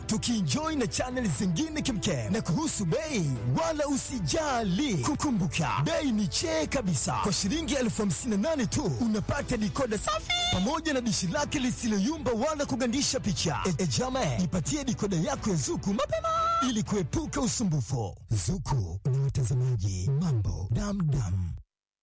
tukienjoy na channel zingine kemkem. Na kuhusu bei, wala usijali, kukumbuka bei ni chee kabisa. Kwa shilingi elfu hamsini na nane tu unapata dikoda safi pamoja na dishi lake lisiloyumba wala kugandisha picha. E, e jame, ipatie dikoda yako ya Zuku mapema ili kuepuka usumbufu. Zuku na watazamaji, mambo damdam.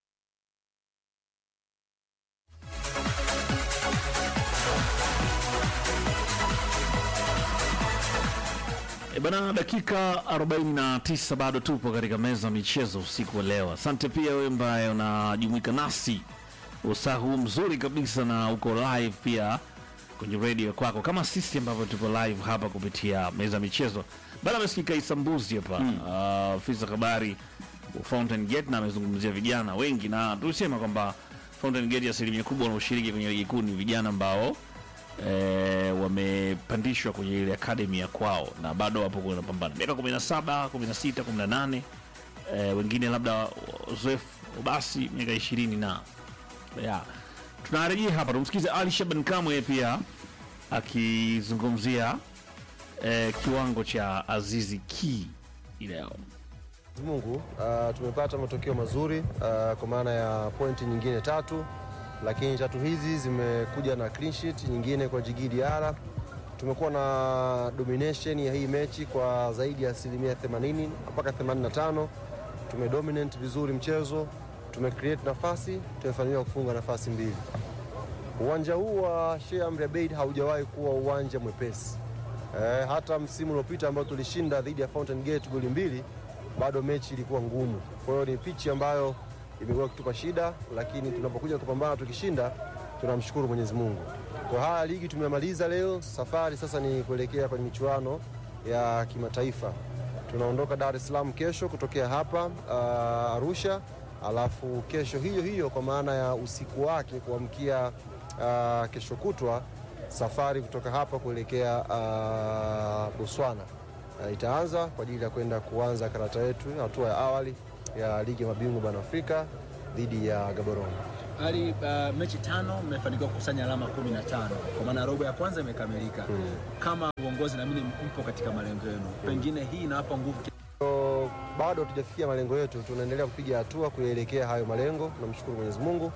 E bana, dakika 49 bado tupo katika meza ya michezo usiku wa leo. Asante pia wewe ambaye unajumuika nasi usaa huu mzuri kabisa na uko live pia kwenye redio kwako, kama sisi ambavyo tupo live hapa kupitia meza ya michezo. Bana, amesikika Isambuzi hapa Ah, afisa habari wa Fountain Gate na amezungumzia vijana wengi, na tulisema kwamba Fountain Gate asilimia kubwa wanaoshiriki kwenye ligi kuu ni vijana ambao e, wamepandishwa kwenye ile akademi ya kwao na bado wapo kwenye mapambano miaka 17 16 18 e, wengine labda uzoefu basi miaka ishirini na ya tunarejea hapa tumsikize Ali Shaban Kamwe pia akizungumzia e, kiwango cha Azizi Ki leo Mungu uh, tumepata matokeo mazuri uh, kwa maana ya pointi nyingine tatu, lakini tatu hizi zimekuja na clean sheet nyingine kwa Djigui Diarra. Tumekuwa na domination ya hii mechi kwa zaidi ya asilimia 80 mpaka 85. Tumedominate vizuri mchezo, tumecreate nafasi, tumefanikiwa kufunga nafasi mbili. Uwanja huu wa Sheikh Amri Abeid haujawahi kuwa uwanja mwepesi. Eh, hata msimu uliopita ambao tulishinda dhidi ya Fountain Gate goli mbili, bado mechi ilikuwa ngumu. Kwa hiyo ni pichi ambayo imekuwa ikitupa shida, lakini tunapokuja kupambana tukishinda, tunamshukuru Mwenyezi Mungu. Kwa haya ligi tumemaliza leo, safari sasa ni kuelekea kwenye michuano ya kimataifa. Tunaondoka Dar es Salaam kesho kutokea hapa uh, Arusha, alafu kesho hiyo hiyo kwa maana ya usiku wake kuamkia uh, kesho kutwa safari kutoka hapa kuelekea uh, Botswana uh, itaanza kwa ajili ya kwenda kuanza karata yetu hatua ya awali ya ligi ya mabingwa barani Afrika dhidi ya Gaborone. hali uh, mechi tano mmefanikiwa kukusanya alama 15 kwa maana robo ya kwanza imekamilika. Kama uongozi naamini mpo katika malengo yenu, pengine hii inawapa nguvu So, bado hatujafikia malengo yetu, tunaendelea kupiga hatua kuelekea hayo malengo. Namshukuru Mwenyezi Mungu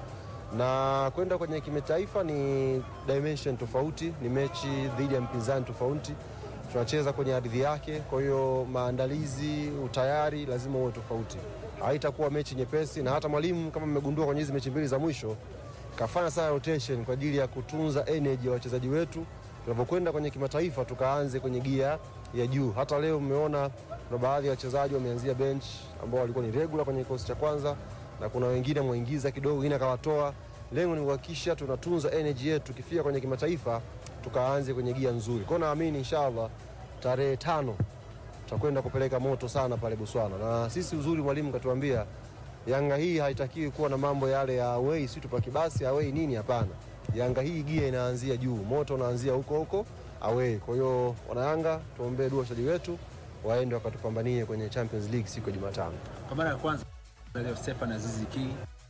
na kwenda kwenye kimataifa ni dimension tofauti, ni mechi dhidi ya mpinzani tofauti, tunacheza kwenye ardhi yake. Kwa hiyo maandalizi, utayari lazima uwe tofauti, haitakuwa mechi nyepesi. Na hata mwalimu kama mmegundua kwenye hizi mechi mbili za mwisho kafanya sana rotation kwa ajili ya kutunza energy ya wachezaji wetu tunapokwenda kwenye kimataifa, tukaanze kwenye gia ya juu. Hata leo mmeona kuna baadhi ya wachezaji wameanzia bench ambao walikuwa ni regular kwenye kikosi cha kwanza, na kuna wengine mwingiza kidogo, wengine akawatoa. Lengo ni kuhakikisha tunatunza energy yetu, tukifika kwenye kimataifa tukaanze kwenye gia nzuri. Kwa hiyo naamini inshallah tarehe tano tutakwenda kupeleka moto sana pale Botswana, na sisi uzuri, mwalimu katuambia Yanga hii haitakiwi kuwa na mambo yale ya away, si tupaki basi away nini, hapana. Yanga hii gia inaanzia juu, moto unaanzia huko huko away. Kwa hiyo wanayanga, tuombee dua wachezaji wetu waende wakatupambanie kwenye Champions League siku ya Jumatano. kwa mara ya kwanza leo Stefan Azizi Ki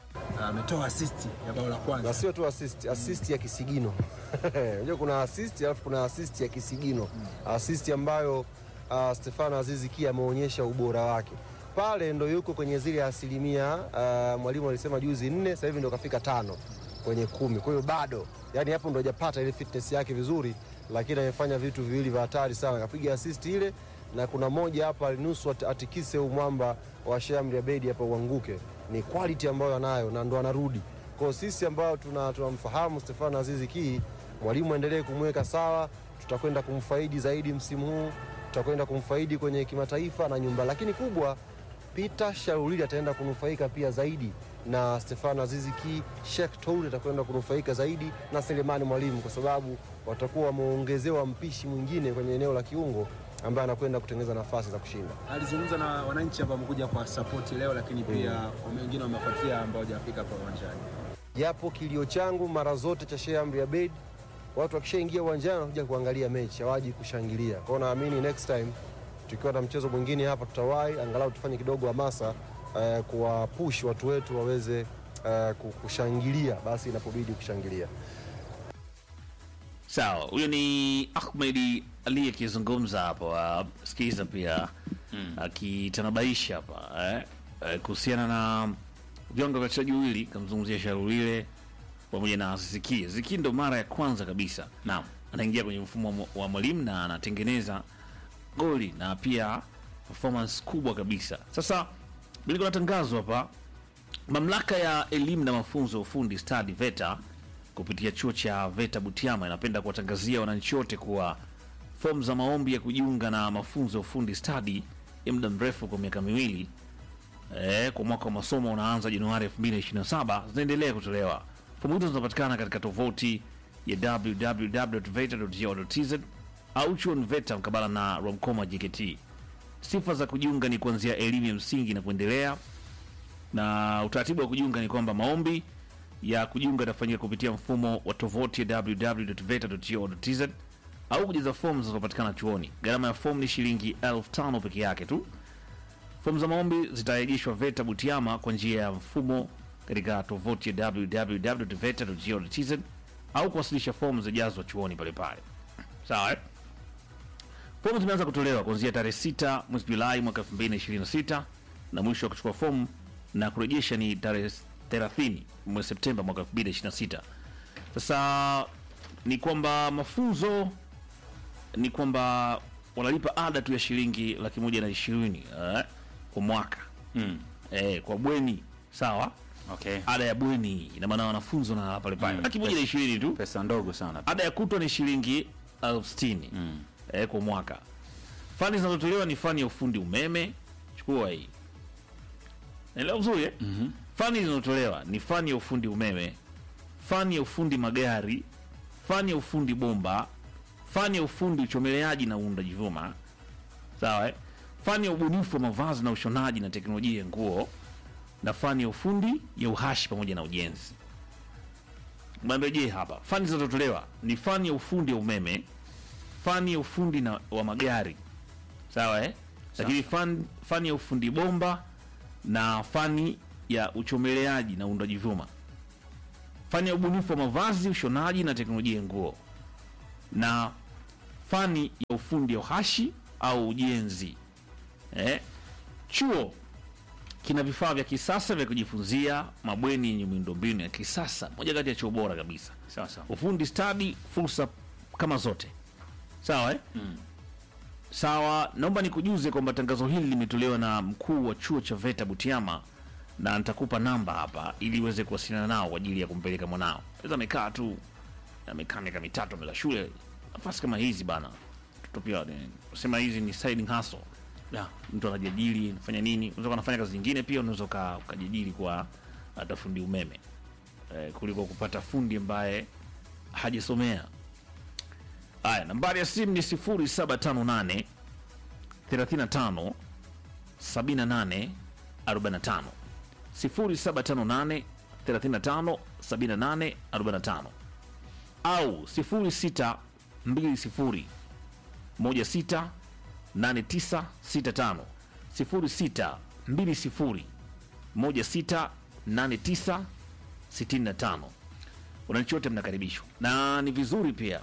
ametoa assist ya bao la na kwanza. sio tu assist, assist ya kisigino. Unajua kuna assist alafu kuna assist ya kisigino, assist ambayo uh, Stefano Azizi Ki ameonyesha ubora wake pale, ndo yuko kwenye zile asilimia uh, mwalimu alisema juzi nne, sasa hivi ndo kafika tano kwenye kumi. Kwa hiyo bado, yani hapo ndo hajapata ile fitness yake vizuri, lakini amefanya vitu viwili vya hatari sana, kapiga assist ile na kuna moja hapa alinusu at- atikise huu mwamba wa Shamri Abedi hapa uanguke. Ni quality ambayo anayo na ndo anarudi kwa sisi ambao tuna- tunamfahamu Stefano Azizi Ki, mwalimu aendelee kumweka sawa, tutakwenda kumfaidi zaidi msimu huu, tutakwenda kumfaidi kwenye kimataifa na nyumba, lakini kubwa Peter Sharulili ataenda kunufaika pia zaidi na Stefano Azizi Ki, Sheikh Toure atakwenda kunufaika zaidi na Selemani Mwalimu, kwa sababu watakuwa wameongezewa mpishi mwingine kwenye eneo la kiungo ambaye anakwenda kutengeneza nafasi za kushinda. Alizungumza na wananchi ambao wamekuja kwa support leo, lakini pia wengine wamefuatia ambao hawajafika hapa uwanjani. japo kilio changu mara zote cha Sheikh Amri Abeid, watu wakishaingia uwanjani wanakuja kuangalia mechi, hawaji kushangilia. Kwa hiyo naamini next time tukiwa na mchezo mwingine hapa tutawahi angalau tufanye kidogo hamasa eh, kuwapush watu wetu waweze eh, ku- kushangilia basi inapobidi kushangilia. Sawa, huyo ni Ahmed Ali akizungumza hapo, ah, sikiza pia akitanabaisha hapa eh, eh, kuhusiana na viwango vya wachezaji wawili, kamzungumzia Sharulile pamoja na Ziki. Ziki ndo mara ya kwanza kabisa Naam. anaingia kwenye mfumo wa mwa- wa mwalimu na anatengeneza goli na pia performance kubwa kabisa. Sasa biliko na tangazo hapa, mamlaka ya elimu na mafunzo ya ufundi stadi VETA kupitia chuo cha VETA Butiama inapenda kuwatangazia wananchi wote kuwa fomu za maombi ya kujiunga na mafunzo ya ufundi stadi ya muda mrefu kwa miaka miwili eh, kwa mwaka wa masomo unaanza Januari 2027 zinaendelea kutolewa. Fomu hizo zinapatikana katika tovuti ya www.veta.go.tz au chuoni VETA mkabala na Romcoma JKT. Sifa za kujiunga ni kuanzia elimu ya msingi na kuendelea, na utaratibu wa kujiunga ni kwamba maombi ya kujiunga yatafanyika kupitia mfumo wa tovuti ya www.veta.go.tz au kujaza fomu zinazopatikana chuoni. Gharama ya fomu ni shilingi elfu tano peke yake tu. Fomu za maombi zitarejeshwa VETA Butiama kwa njia ya mfumo katika tovuti ya www.veta.go.tz au kuwasilisha fomu zijazwa chuoni pale pale. Sawa eh? Fomu zimeanza kutolewa kuanzia tarehe 6 mwezi Julai mwaka 2026 na mwisho wa kuchukua fomu na kurejesha ni tarehe 30 mwezi Septemba mwaka 2026. Sasa ni kwamba mafunzo ni kwamba wanalipa ada tu ya shilingi laki moja na ishirini eh, kwa mwaka Mm. eh, kwa bweni sawa. Okay. Ada ya bweni ina maana wanafunzi na pale pale Mm, laki moja na ishirini tu. Pesa ndogo sana. Ada ya kutwa ni shilingi elfu sitini eh, kwa mwaka. Fani zinazotolewa ni fani ya ufundi umeme, chukua hii, naelewa vizuri eh? Fani zinazotolewa ni fani ya ufundi umeme, fani ya ufundi magari, fani ya ufundi bomba, fani ya ufundi uchomeleaji na uundaji vyuma, sawa eh? fani ya ubunifu wa mavazi na ushonaji na teknolojia ya nguo, na fani ya ufundi ya uhashi pamoja na ujenzi. Marejee hapa, fani zinazotolewa ni fani ya ufundi ya umeme, fani ya ufundi na, wa magari sawa eh? Lakini fani, fani ya ufundi bomba na fani ya uchomeleaji na uundaji vyuma, fani ya ubunifu wa mavazi, ushonaji na teknolojia ya nguo, na fani ya ufundi ya uhashi au ujenzi eh? Chuo kina vifaa vya kisasa vya kujifunzia, mabweni yenye miundombinu ya kisasa, moja kati ya chuo bora kabisa. Sawa sawa. Ufundi stadi, fursa kama zote, sawa eh? Sawa, naomba nikujuze kwamba tangazo hili limetolewa na mkuu wa chuo cha VETA Butiama, na nitakupa namba hapa ili uweze kuwasiliana nao kwa ajili ya kumpeleka mwanao. Sasa amekaa tu, amekaa miaka mitatu ameza shule, nafasi kama hizi bana, mtoto pia sema hizi ni side hustle Yeah. mtu anajiajiri anafanya nini, unaweza kuwa unafanya kazi nyingine pia, unaweza uka- ukajiajiri kwa hata fundi umeme eh, kuliko kupata fundi ambaye hajasomea. Haya, nambari ya simu ni 0758 35 78 45 0758 35 78 45 au 0620 16 8965 06 20 16 8965. Wananchi wote mnakaribishwa, na ni vizuri pia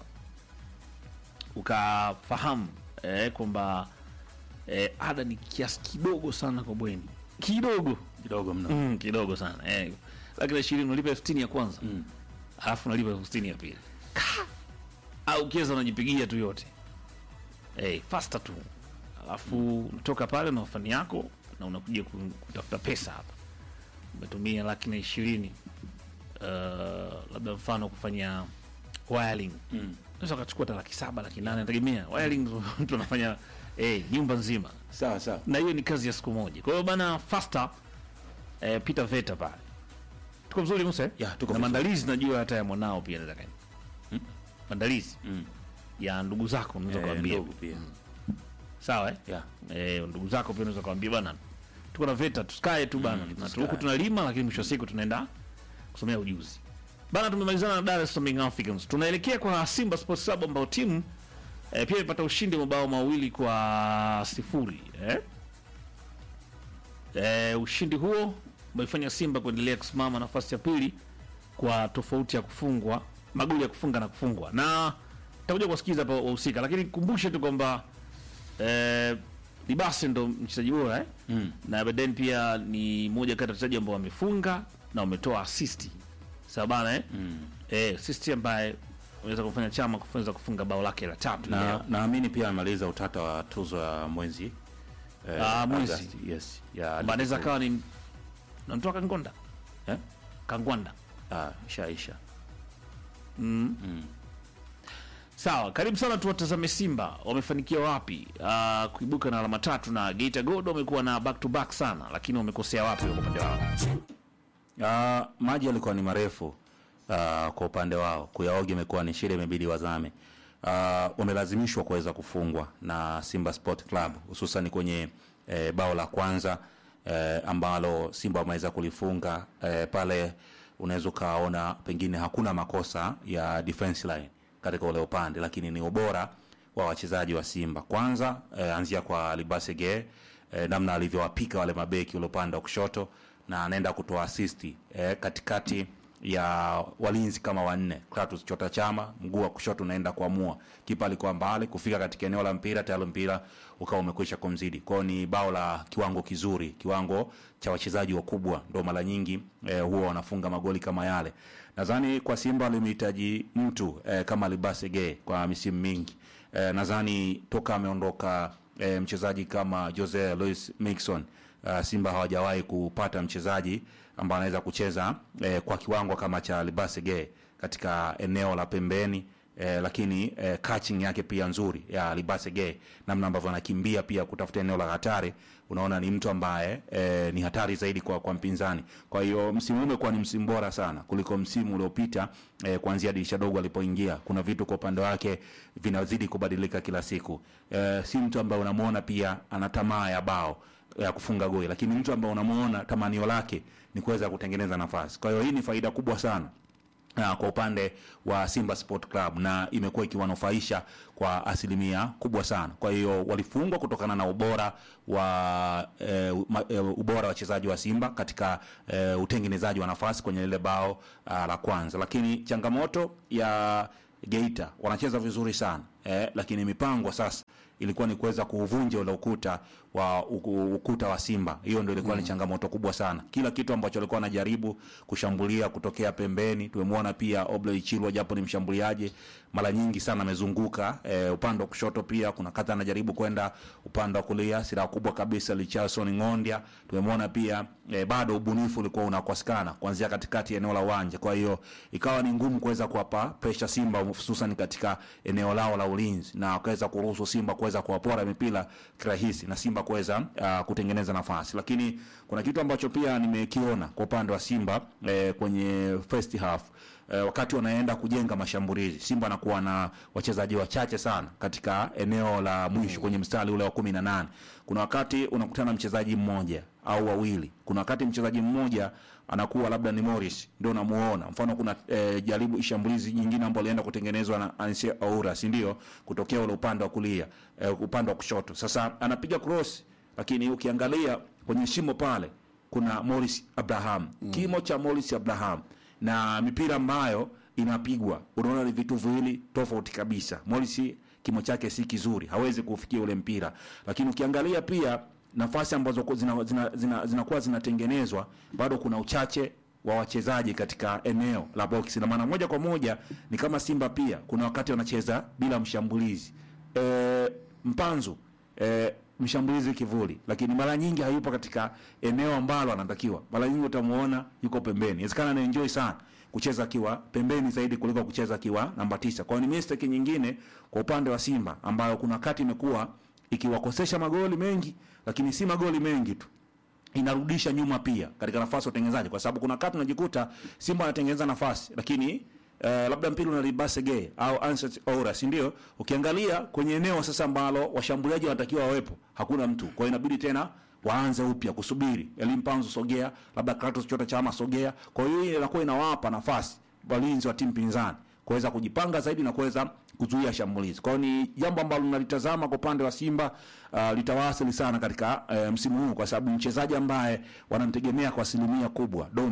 ukafahamu eh, kwamba eh, ada ni kiasi kidogo sana kwa bweni, kidogo Kidogo mno. mm, kidogo sana eh, laki na ishirini unalipa elfu sitini ya kwanza Mm. alafu unalipa elfu sitini ya pili Ka! au ukiweza unajipigia tu yote eh, fasta tu alafu unatoka pale na fani yako na unakuja ku- kutafuta pesa hapa umetumia laki na ishirini uh, labda mfano kufanya wiring Mm. unaweza ukachukua hata laki saba laki nane nategemea wiring mtu anafanya eh, nyumba nzima Sawa sawa. na hiyo ni kazi ya siku moja. Kwa hiyo bana fasta eh, Peter Veta pale. Tuko vizuri Musa? eh? Ya, tuko na vizuri. maandalizi najua hata ya mwanao pia nataka. Hmm? Maandalizi Mm. ya ndugu zako unaweza Eh, kuambia. ndogo pia. Sawa eh? Yeah. Eh, ndugu zako pia unaweza kuambia bana. Tuko na Veta tusikae tu bana. Mm, Tuna- tusikae. huku tunalima lakini mwisho wa siku tunaenda kusomea ujuzi. Bana tumemalizana na Dar es Salaam Young Africans. Tunaelekea kwa Simba Sports Club ambao timu eh, pia imepata ushindi wa mabao mawili kwa sifuri eh? Eh, ushindi huo umeifanya Simba kuendelea kusimama nafasi ya pili kwa tofauti ya kufungwa magoli ya kufunga na kufungwa, na takuja kuwasikiza hapa wahusika, lakini kumbushe tu kwamba eh, Libase ndo mchezaji bora eh? Mm. na Beden pia ni moja kati ya wachezaji ambao wamefunga na wametoa assist sawa bana eh? Mm. Eh, assist ambaye unaweza kufanya chama kuweza kufunga bao lake la tatu na leo. naamini pia amaliza utata wa tuzo ya mwenzi eh, Ah, mwenzi. August, yes ya Kwamba anaweza Liverpool. kawa ni namtoa Kangonda eh? Kangwanda ah, ishaisha Sawa, karibu sana. Tuwatazame Simba wamefanikiwa wapi uh, kuibuka na alama tatu, na Geita Gold wamekuwa na back to back sana, lakini wamekosea wapi kwa upande wao? Ah, maji yalikuwa ni marefu ah, kwa upande wao, kuyaoga imekuwa ni shida, imebidi wazame. Ah, wamelazimishwa kuweza kufungwa na Simba Sport Club hususan kwenye eh, bao la kwanza eh, ambalo Simba wameweza kulifunga eh, pale, unaweza ukaona pengine hakuna makosa ya defense line katika ule upande, lakini ni ubora wa wachezaji wa Simba. Kwanza eh, anzia kwa Libase Geye eh, namna alivyowapika wale mabeki ule upande wa kushoto na anaenda kutoa asisti eh, katikati ya walinzi kama wanne. Kratos Chota Chama mguu wa kushoto unaenda kuamua, kipa alikuwa mbali kufika katika eneo la mpira, tayari mpira ukawa umekwisha kumzidi. Kwao ni bao la kiwango kizuri, kiwango cha wachezaji wakubwa, ndo mara nyingi eh, huwa wanafunga magoli kama yale. Nadhani kwa Simba walimhitaji mtu eh, kama Libase Geye kwa misimu mingi eh, nadhani toka ameondoka eh, mchezaji kama Jose Luis Mixon uh, Simba hawajawahi kupata mchezaji ambaye anaweza kucheza eh, kwa kiwango kama cha Libase Geye katika eneo la pembeni eh, lakini eh, catching yake pia nzuri ya Libase Geye, namna ambavyo anakimbia pia kutafuta eneo la hatari, unaona ni mtu ambaye eh, ni hatari zaidi kwa, kwa mpinzani. Kwa hiyo msimu huu umekuwa ni msimu bora sana kuliko msimu uliopita eh, kuanzia dirisha dogo alipoingia. Kuna vitu kwa upande wake vinazidi kubadilika kila siku. Eh, si mtu ambaye unamwona pia ana tamaa ya bao ya kufunga goli, lakini mtu ambaye unamuona tamanio lake ni kuweza kutengeneza nafasi. Kwa hiyo hii ni faida kubwa sana uh, kwa upande wa Simba Sport Club na imekuwa ikiwanufaisha kwa asilimia kubwa sana. Kwa hiyo walifungwa kutokana na ubora wa eh, ma, eh, ubora wa wachezaji wa Simba katika eh, utengenezaji wa nafasi kwenye lile bao uh, la kwanza, lakini changamoto ya Geita wanacheza vizuri sana eh, lakini mipango sasa ilikuwa ni kuweza kuuvunja ule ukuta wa uku- ukuta wa Simba. Hiyo ndio ilikuwa ni changamoto kubwa sana. Kila kitu ambacho alikuwa anajaribu kushambulia kutokea pembeni, tumemwona pia Obley Chilwa, japo ni mshambuliaji, mara nyingi sana amezunguka eh, upande wa kushoto, pia kuna kata anajaribu kwenda upande wa kulia. Silaha kubwa kabisa Richardson Ng'ondia, tumemwona pia eh, bado ubunifu ulikuwa unakosekana kuanzia katikati ya eneo la uwanja. Kwa hiyo ikawa ni ngumu kuweza kuwapa pressure Simba, hususan katika eneo lao la ulinzi, na wakaweza kuruhusu Simba kuweza kuwapora mipira kirahisi na Simba kuweza uh, kutengeneza nafasi. Lakini kuna kitu ambacho pia nimekiona kwa upande wa Simba eh, kwenye first half eh, wakati wanaenda kujenga mashambulizi, Simba anakuwa na wachezaji wachache sana katika eneo la mwisho kwenye mstari ule wa kumi na nane. Kuna wakati unakutana na mchezaji mmoja au wawili, kuna wakati mchezaji mmoja anakuwa labda ni Morris ndio unamuona. Mfano kuna eh, jaribu shambulizi nyingine ambalo alienda kutengenezwa na Anse Aura, si ndio? Kutokea ule upande wa kulia eh, upande wa kushoto. Sasa anapiga cross, lakini ukiangalia kwenye shimo pale kuna Morris Abraham, kimo cha Morris Abraham na mipira ambayo inapigwa, unaona ni vitu viwili tofauti kabisa. Morris kimo chake si kizuri, hawezi kufikia ule mpira, lakini ukiangalia pia nafasi ambazo ku- zina- zina- zina- zinakuwa zinatengenezwa bado kuna uchache wa wachezaji katika eneo la box, na maana moja kwa moja ni kama Simba pia kuna wakati wanacheza bila mshambulizi e, Mpanzu e, mshambulizi kivuli, lakini mara nyingi hayupo katika eneo ambalo anatakiwa. Mara nyingi utamuona yuko pembeni, inawezekana ana enjoy sana kucheza akiwa pembeni zaidi kuliko kucheza akiwa namba tisa. Kwa hiyo ni mistake nyingine kwa upande wa Simba ambayo kuna wakati imekuwa ikiwakosesha magoli mengi, lakini si magoli mengi tu inarudisha nyuma pia katika nafasi ya utengenezaji, kwa sababu kuna wakati unajikuta Simba anatengeneza nafasi lakini Uh, labda mpira unalibase Gay au Anset Oura, si ndio? Ukiangalia kwenye eneo sasa ambalo washambuliaji wanatakiwa wawepo, hakuna mtu. Kwa hiyo inabidi tena waanze upya kusubiri Elim Panzu sogea, labda Kratos Chota Chama sogea. Kwa hiyo hii inakuwa inawapa nafasi walinzi wa timu pinzani kuweza kujipanga zaidi na kuweza kuzuia shambulizi. Kwa hiyo ni jambo ambalo nalitazama kwa upande wa Simba uh, litawasili sana katika uh, msimu huu kwa sababu mchezaji ambaye wanamtegemea kwa asilimia kubwa Dombia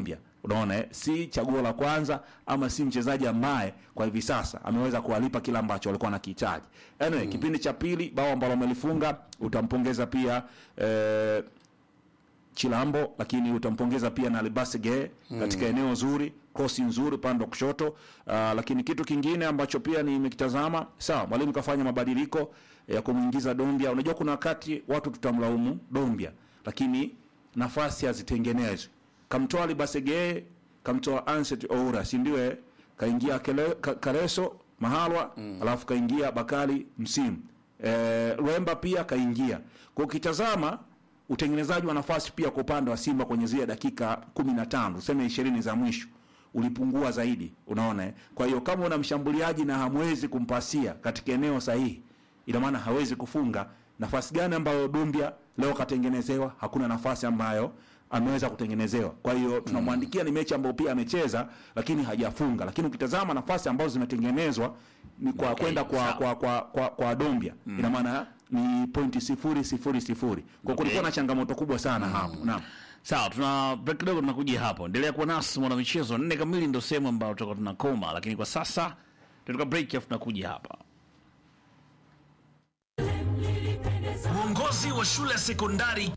unaona eh? si chaguo la kwanza ama si mchezaji ambaye kwa hivi sasa ameweza kuwalipa kile ambacho walikuwa nakihitaji anyway, kipindi cha pili bao ambalo amelifunga utampongeza pia eh, Chilambo, lakini utampongeza pia na Libasige katika eneo zuri, kosi nzuri upande wa kushoto. Uh, lakini kitu kingine ambacho pia nimekitazama, sawa, mwalimu kafanya mabadiliko ya kumwingiza Dombia. Unajua kuna wakati watu tutamlaumu Dombia, lakini nafasi hazitengenezwi. Kamtoa Libasige, kamtoa Anset Oura, si ndio? eh? Kaingia Kele- Ka- Kareso Mahalwa, alafu kaingia Bakali Msimu. Eh, Lwemba pia kaingia. Kwa ukitazama utengenezaji wa nafasi pia kwa upande wa Simba kwenye zile dakika 15 tuseme 20 za mwisho ulipungua zaidi, unaona eh? Kwa hiyo kama una mshambuliaji na hamwezi kumpasia katika eneo sahihi, ina maana hawezi kufunga. Nafasi gani ambayo Dumbia leo katengenezewa? Hakuna nafasi ambayo ameweza kutengenezewa. Kwa hiyo tunamwandikia ni mechi ambayo pia amecheza lakini hajafunga, lakini ukitazama nafasi ambazo zimetengenezwa ni kwa Okay, kwenda kwa, sawa. kwa, kwa, kwa, kwa Dombia ina maana ni pointi sifuri sifuri sifuri. Kwa kulikuwa na changamoto kubwa sana hapo. Naam. Sawa, tuna break kidogo, tunakuja hapo. Endelea kuwa nasi mwana michezo, nne kamili ndio sehemu ambayo tutakuwa tunakoma, lakini kwa sasa tunatoka break, afu tunakuja hapa. Uongozi wa shule ya sekondari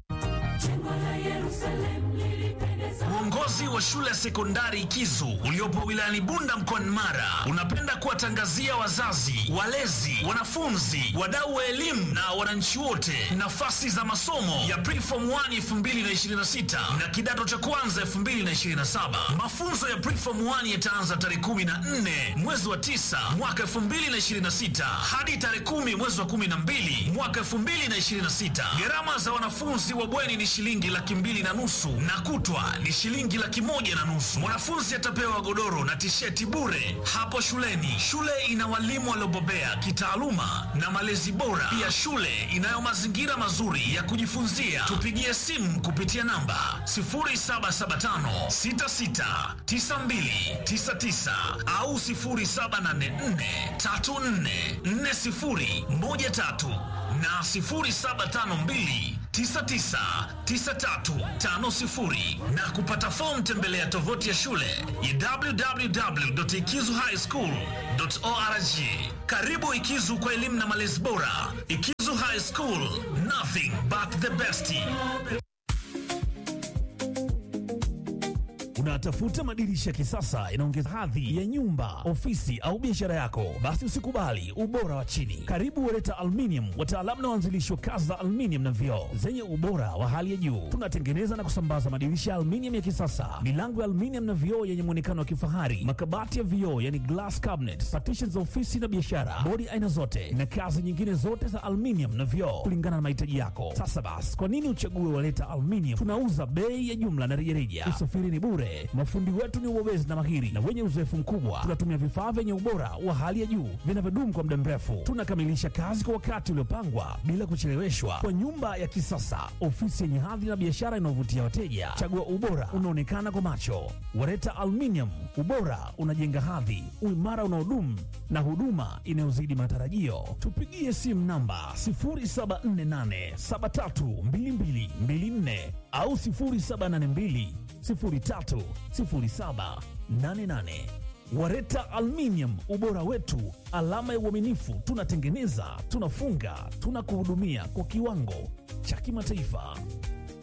Uongozi wa shule ya sekondari Kizu uliopo wilayani Bunda mkoani Mara unapenda kuwatangazia wazazi, walezi, wanafunzi, wadau wa elimu na wananchi wote nafasi za masomo ya Preform 1 2026 na kidato cha kwanza 2027. Mafunzo ya Preform 1 yataanza tarehe 14 mwezi wa 9 mwaka 2026 hadi tarehe 10 mwezi wa 12 mwaka 2026. Gharama za wanafunzi wa bweni ni shilingi laki mbili na nusu na kutwa ni shilingi laki moja na nusu. Mwanafunzi atapewa godoro na tisheti bure hapo shuleni. Shule ina walimu waliobobea kitaaluma na malezi bora. Pia shule inayo mazingira mazuri ya kujifunzia. Tupigie simu kupitia namba 0775 66 92 99 au 0784 34 40 13 na 0752 999350 na kupata fomu tembelea tovuti ya shule ya www.ikizuhighschool.org. Karibu Ikizu kwa elimu na malezi bora. Ikizu High School, nothing but the best. Unatafuta madirisha ya kisasa yanaongeza hadhi ya nyumba, ofisi au biashara yako? Basi usikubali ubora wa chini. Karibu Wereta Aluminium, wataalamu na waanzilishi wa kazi za aluminium na vioo zenye ubora wa hali ya juu. Tunatengeneza na kusambaza madirisha ya aluminium ya kisasa, milango ya aluminium na vioo yenye muonekano wa kifahari, makabati ya vioo yani glass cabinet, partitions za ofisi na biashara, bodi aina zote na kazi nyingine zote za aluminium na vioo kulingana na mahitaji yako. Sasa basi, kwa nini uchague Wereta Aluminium? Tunauza bei ya jumla na rejareja. Usafiri ni bure. Mafundi wetu ni wabobezi na mahiri na wenye uzoefu mkubwa. Tunatumia vifaa vyenye ubora wa hali ya juu vinavyodumu kwa muda mrefu. Tunakamilisha kazi kwa wakati uliopangwa bila kucheleweshwa, kwa nyumba ya kisasa, ofisi yenye hadhi na biashara inayovutia wateja. Chagua ubora unaonekana kwa macho. Wareta Aluminium, ubora unajenga hadhi, uimara unaodumu na huduma inayozidi matarajio. Tupigie simu namba 0748 732224 au 0782 030788. Wareta Aluminium, ubora wetu, alama ya uaminifu. Tunatengeneza, tunafunga, tunakuhudumia kwa kiwango cha kimataifa.